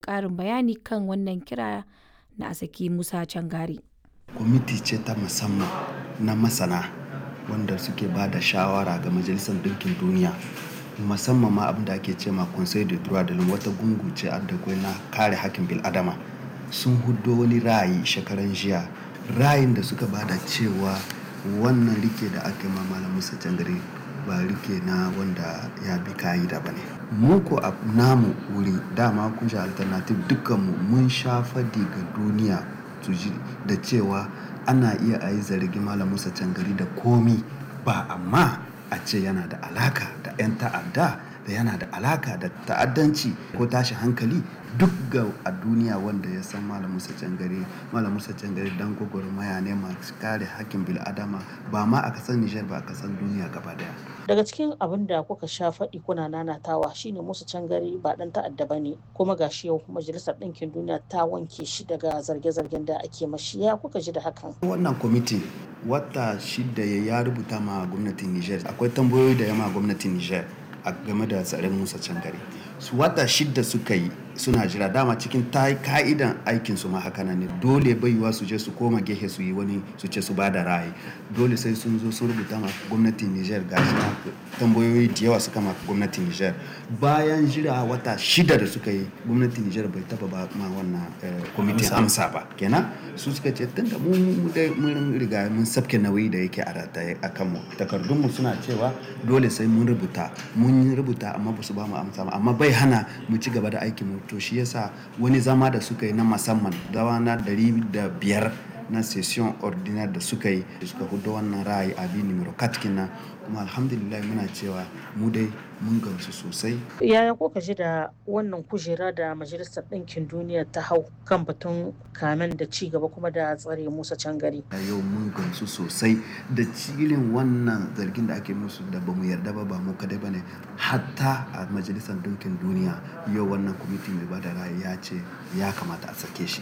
ƙarin bayani kan wannan kira na a saki Musa Cangari. kwamiti ce ta musamman na masana wanda suke ba da shawara ga majalisar ɗinkin duniya musamman ma abin da ake ce ma conseil de droit de l'homme wata gungu ce da na kare hakkin bil'adama sun hudo wani ra'ayi shekaran jiya ra'ayin da suka bada cewa wannan rike da aka ma malam musa cangare ba rike na wanda ya bi ka'ida ba ne mu ko a namu wuri dama kun sha alternative dukkanmu mun sha fadi ga duniya su ji da cewa ana iya a yi zargi malam musa cangari da komi ba amma a ce yana da alaka da 'yan ta'adda da yana da alaka da ta'addanci ko tashi hankali duk ga a duniya wanda ya san malam musa cangare malam musa cangare dan gwagwarmaya ne masu kare hakkin bil'adama ba ma a kasan nijar ba a kasan duniya gaba daya daga cikin abin da kuka sha faɗi kuna nanatawa shine musu cangare ba ɗan ta'adda ba ne kuma gashi yau majalisar ɗinkin duniya ta wanke shi daga zarge-zargen da ake mashi ya kuka ji da hakan wannan kwamiti wata shida ya rubuta ma gwamnatin niger akwai tambayoyi da yama gwamnatin niger a game da tsarin musa cangare su wata shida suka yi suna jira dama cikin ta ka'idan aikin su ma haka ne dole baiwa su je su koma gehe su yi wani su ce su bada ra'ayi dole sai sun zo sun rubuta ma gwamnatin Niger ga shi tambayoyi da yawa suka ma gwamnatin Niger bayan jira wata shida da suka yi gwamnatin Niger bai taba ba ma wannan kwamitin amsa ba kenan su suka ce tunda mu mun riga mun sabke nauyi da yake a rataye a kanmu takardunmu suna cewa dole sai mun rubuta mun rubuta amma ba su ba mu amsa ba amma bai hana mu ci gaba da aikin mu to shi yasa wani zama da suka yi na musamman dawa na dari da biyar na session ordinaire da suka yi da suka hudu wannan ra'ayi abi numero katkina kuma alhamdulillah muna cewa mu dai mun gamsu sosai yaya kuka ji da wannan kujera da majalisar ɗinkin duniya ta hau kan batun kamen da ci gaba kuma da tsare musa cangari a yau mun gamsu sosai da cilin wannan zargin da ake musu da bamu yarda ba ba mu kadai bane hatta a majalisar ɗinkin duniya yau wannan kwamiti mai bada ra'ayi ya ce ya kamata a sake shi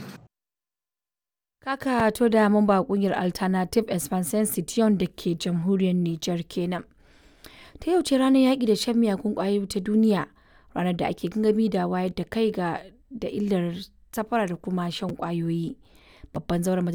Kaka to da mamba kungiyar Alternative Expansion Citiyon da ke jamhuriyar Nijar kenan. Ta yau ce ranar yaƙi da shan miyagun ƙwayoyi ta duniya, ranar da ake gangami da wayar da kai ga da illar safara da kuma shan ƙwayoyi. Babban zauren